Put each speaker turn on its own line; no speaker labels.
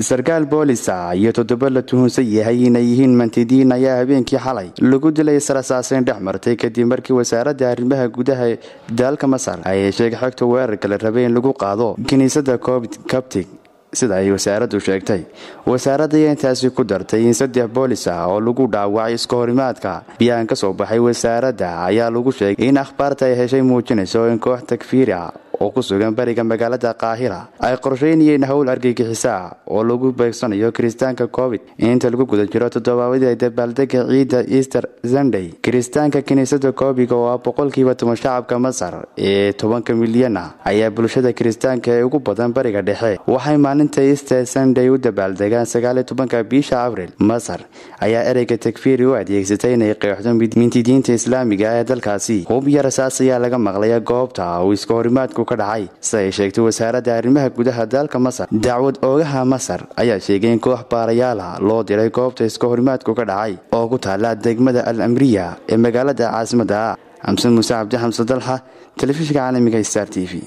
sarkaal boolisa iyo toddoba la tuhunsan yahay inay yihiin mantidiin ayaa habeenkii xalay lagu dilay sarasaaseyn dhex martay kadib markii wasaaradda arrimaha gudaha dalka masar ay heshay xogta weerarka la rabay in lagu qaado kiniisadda coptig sida ay wasaaraddu sheegtay wasaaradda ayaa intaasi ku dartay in saddex boolis ah oo lagu dhaawacay iska horimaadka biyaan ka soo baxay wasaaradda ayaa lagu sheegay in akhbaarta ay heshay muujinayso in koox takfiiri ah oo ku sugan bariga magaalada qaahira ay qorsheynayeen howl argagixisa oo lagu beegsanayo kiristaanka covid inta lagu guda jiro toddobaadii dabaaldega ciidda easter sunday kiristaanka kiniisada koobiga oo ah boqolkiiba toban shacabka masar ee tobanka milyan ah ayaa bulshada kiristaanka ee ugu badan bariga dhexe waxay maalinta easter sunday u dabaaldegaan sagaaliyo tobanka bisha abril masar ayaa ereyga takfiiri u adeegsatay inay qeexdo mintidiinta islaamiga ee dalkaasi hub iyo rasaas ayaa laga maqlaya goobta uu iska horimaadku dhacay sida ay sheegtay wasaaradda arrimaha gudaha dalka masar dacwad oogaha masar ayaa sheegay in koox baarayaal ah loo diray goobta iska horimaadku ka dhacay oo ku taala degmada al amriya ee magaalada caasimadda xamsan muuse cabdi xamse dalxa telefishinka caalamiga star t v